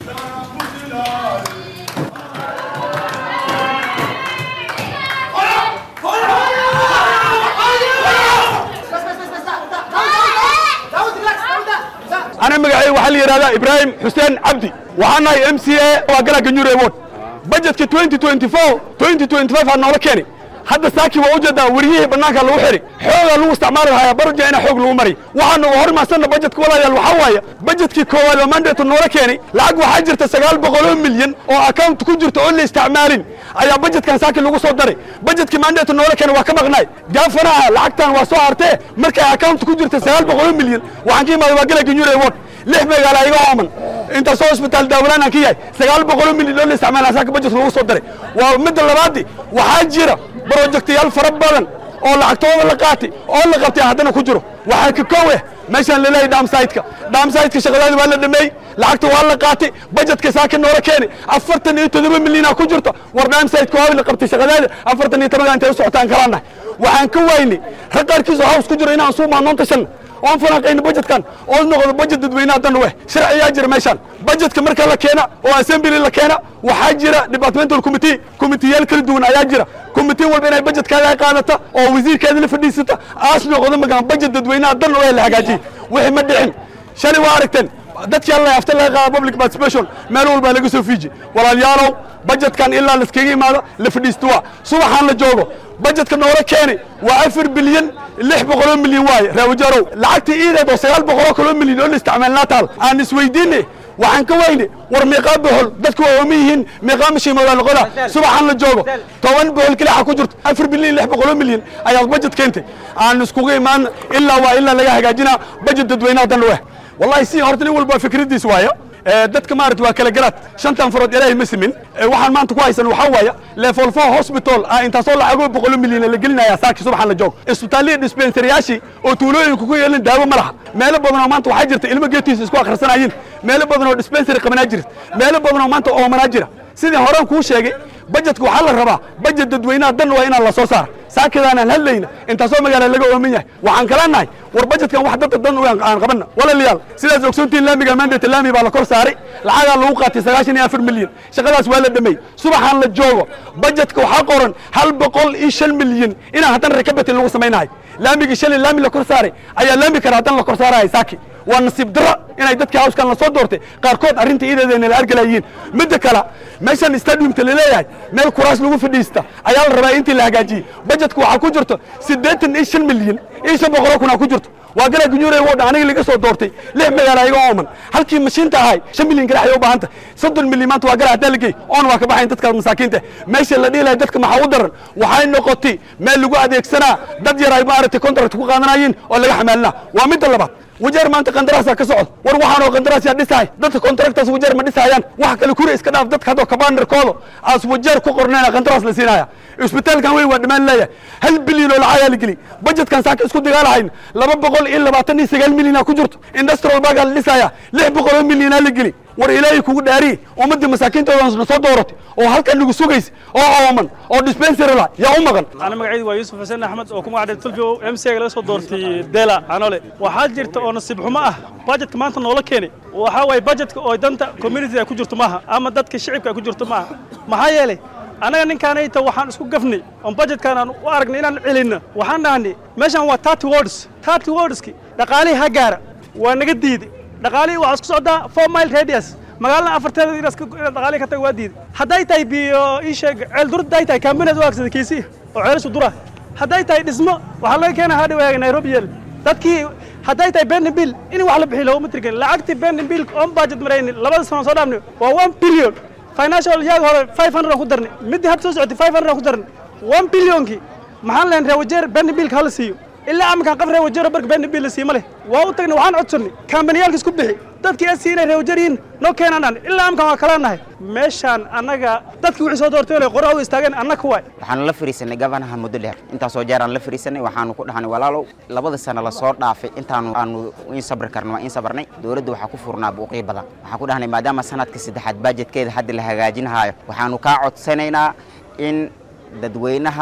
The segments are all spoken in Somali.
أنا مقعي وحل يرادا إبراهيم حسين عبدي وحنا ام سي اي وقلا جنيور ايوود بجت 2024 2025 هنولا كيني hadda saaki waa ujeedaa wariyihii bannaanka lagu xiri xoogaa lagu isticmaali lahaa barja ina xoog lagu mari waxaanu hormaarsanna bajetka walaalayaal waxaa waaye bajetkii koowaad oo mandate noola keenay lacag waxaa jirta sagaal boqoloo milyan oo account ku jirta oo la isticmaalin ayaa bajetkan saaki lagu soo daray bajetkii mandate noola keenay waa ka maqnaay gaafanaha lacagtan waa soo hartee markay account ku jirta sagaal boqoloo milyan waxaan ka imaaday waa gala ganyure award lix magaala iga ooman intaasoo isbitaal daawalaan aan ka yahay sagaal boqoloo milyan oo la isticmaala saaka bajetka lagu soo daray waa midda labaadii waxaa jira brojectayaal fara badan oo lacagtooda la qaatay oo la qabtay haddana ku jiro waxaa ka kow eh meeshaan laleeyahay dhaamsaytka dhaamsaytka shaqadaadi waa la dhameeyey lacagta waa la qaatay bajetka saaka noola keenay afartan iyo toddoba milyanaa ku jirto war dhaamsaytka waa la qabtay shaqadaada afartan iyo tobanka intay u socotaan kalaanahay waxaan ka waynay rag qaarkiisoo haws ku jiro inaan suu maanoon tashanna oon falanqayno bajetkan oo noqdo bajet dadweynaha dan weh sharciyaa jira meeshaan bajetka marka la keena oo assembly la keena waxaa jira departmental committee committeeyaal kala duwan ayaa jira committee walba inay bajetkaaga qaadata oo wasiirkeeda la fadhiisata aas noqdo magaan bajet dadweynaha dan weh la hagaajiyey wixii ma dhicin shalay waa aragteen dadkii alla afta laga qaada public participation meel walbaa laga soo fiiji walaalyaalow bajetkan ilaa laskaga imaado la fadhiisto waa subaxaan la joogo bajetka noola keenay waa afar bilyan lix boqoloo milyan waaye raawajarow lacagtii iideed oo sagaal boqoloo kaloo milyan oo la isticmaalnaa taal aan isweydiinay waxaan ka weyne war meeqaa bohol dadku waa ooman yihiin meeqaa mashiimoodaa noqoda subaxaan la joogo toban bohol kelixa ku jirto afar bilyan lix boqoloo milyan ayaad bajet keentay aan iskugu imaan ilaa waa ilaa laga hagaajinaa bajet dadweynaha dan weh wallahi si horta nin walba fikradiis waayo dadka maarata waa kala garaad shantan farood ilaahay ma simin waxaan maanta ku haysan waxaa waaya level four hospital ah intaasoo lacagoo boqolo milyan la gelinaya saaki subaxan la joogo isbitaalliya dispensariyaashii oo tuulooyinka ku yeelin daawo ma laha meelo badan oo maanta waxaa jirta ilmo geetiisa isku akhrisanayiin meelo badan oo dispensary qabanaa jirta meelo badan oo maanta oomanaa jira sidii horaan kuu sheegay bajetka waxaa la rabaa bajet dadweynaha dan waa inaan la soo saara saakadaanaan hadlayna intaasoo magaala laga ooman yahay waxaan kala nahay war bajetkan wax dadka dan aan qabanna walaalayaal sidaas ogsoontiin laamiga mandate laami baa la kor saaray lacagaa lagu qaatay sagaashan iyo afar milyan shaqadaas waa la dhameey subaxaan la joogo bajetka waxaa qoran hal boqol iyo shan milyan inaan haddana rekabatin lagu samaynahay laamigii shalay laami la kor saaray ayaa laami kale haddana la kor saaraya saaki waa nasiib daro inay dadkii hawskan la soo doortay qaarkood arrinta iideedayna la argalayiin midda kale meeshan stadiumta laleeyahay meel kuraas lagu fadhiista ayaa la rabaa intii la hagaajiyey bajetka waxaa ku jirto siddeetan iyo shan milyan iyo shan boqoloo kunaa ku jirto waa gala gunyuure wodha aniga laga soo doortay lix magaala iga ooman halkii mashiinta ahay shan milyan kale ayay u baahanta soddon milyan maanta waa gala hadaa lagey oon waa ka baxayn dadka masaakiinta meesha la dhihi lahay dadka maxaa u daran waxay noqotay meel lagu adeegsanaa dad yar ay maaragtay contract ku qaadanayeen oo laga xamaalinaa waa midda labaad wajeer maanta qandaraasaa ka socda war waxaan oo qandaraasyaa dhisahay dadka contractors wajeer ma dhisayaan wax kale kure iska dhaaf dadka haddoo kabandarkooda aas wajeer ku qornayna qandaraas la siinaya isbitaalkan weyn waa dhammaan leeyahay hal bilyan oo lacagaa la geli bajetkan saaka isku dagaalahayn laba boqol iyo labaatan iyo sagaal milyanaa ku jirto industrial bagaa la dhisaya lix boqol oo milyanaa la geli war ilaahay kugu dhaariye ummaddii masaakiintooda na soo dooratay oo halkan nagu sugaysa oo ooman oo dispensary la yaa u maqan أنا مقعد ويوسف حسين أحمد وكم واحد تلفي ام سي laga soo doortay Dela Anole waxaa jirta oo nasiib xumo ah budget maanta noola keenay waxa way budgetka oo danta community ku jirto maaha ama dadka shacabka ku jirto maaha maxaa yeelay anaga ninkaanayta waxaan isku gafnay on budgetkan aan u aragnay inaan celinno waxaan dhahnay meeshan waa 30 words 30 wordski dhaqaalihii ha gaara waa naga diiday dhaqaalihii waxaa isku socdaa 4 mile radius magaalada afarteeda inaad dhaqaalihii ka tag waa diiday hadday tahay biyo ii sheeg ceel durd hadday tahay kaambineed u agsada kiisii oo ceelashu dura hadday tahay dhismo waxaa laga keenaa hadhawaaga nairobi yeel dadkii hadday tahay bendenbill in wax la bixiyo looguma tirgelin lacagtii bendenbill on budget marayni labada sano soo dhaafnay waa one billion financial yaag hore five hundred aan ku darnay middii hadda soo socotay five hundred aan ku darnay one billionkii maxaan lehan reewajeer bendenbillka hala siiyo ilaa amakan qaf reewajeero barka bendenbill la siima leh waa u tagnay waxaan codsannay kambaniyaalka isku bixi dadkii asi inay reewajeeriyiin noo keenaan dhan ilaa amkan waa kala nahay meeshaan annaga dadkii wixii soo doortay inay qoraha u istaageen annaka waay waxaanu la fariisanay gabanaha muddo dheer intaasoo jeer aan la fariisanay waxaanu ku dhahnay walaalow labada sano lasoo dhaafay intaanu aanu in sabri karno waa in sabarnay dowladda waxaa ku furnaa buuqyo badan waxaan ku dhahnay maadaama sanadka saddexaad bajetkeeda hadda la hagaajinahaayo waxaanu kaa codsanaynaa in dadweynaha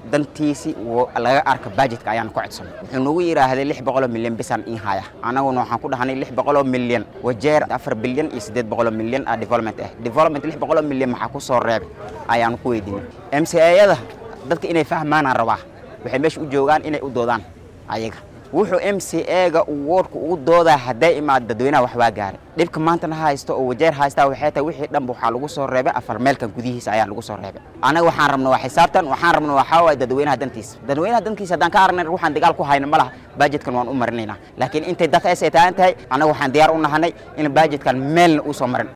dantiisi laga arka bajetka ayaan ku codsanay wuxuu nagu yidhaahday lix boqoloo milyan bisaan in haya annaguna waxaan ku dhahnay lix boqoloo milyan wajeer afar bilyan iyo siddeed boqoloo milyan ah development ah development lix boqoloo milyan maxaa ku soo reebay ayaanu ku weydiinay m c ayada dadka inay fahmaanaan rabaa waxay meesha u joogaan inay u doodaan ayaga wuxuu m c ega woodka ugu doodaa hadday imaad dadweynaha wax waa gaaray dhibka maantana haysto oo wajeer haystaa waxay tahay wixii dhanba waxaa lagu soo reebay afar meelkan gudihiisa ayaa lagu soo reebay anaga waxaan rabna waa xisaabtan waxaan rabna waxaa waaye dadweynaha dantiisa dadweynaha dantiisa haddaan ka aragnay waxaan dagaal ku hayna ma laha bajetkan waan u marinaynaa laakiin intay dadka ay taagan tahay anaga waxaan diyaar u nahanay in bajetkan meelna uu soo marin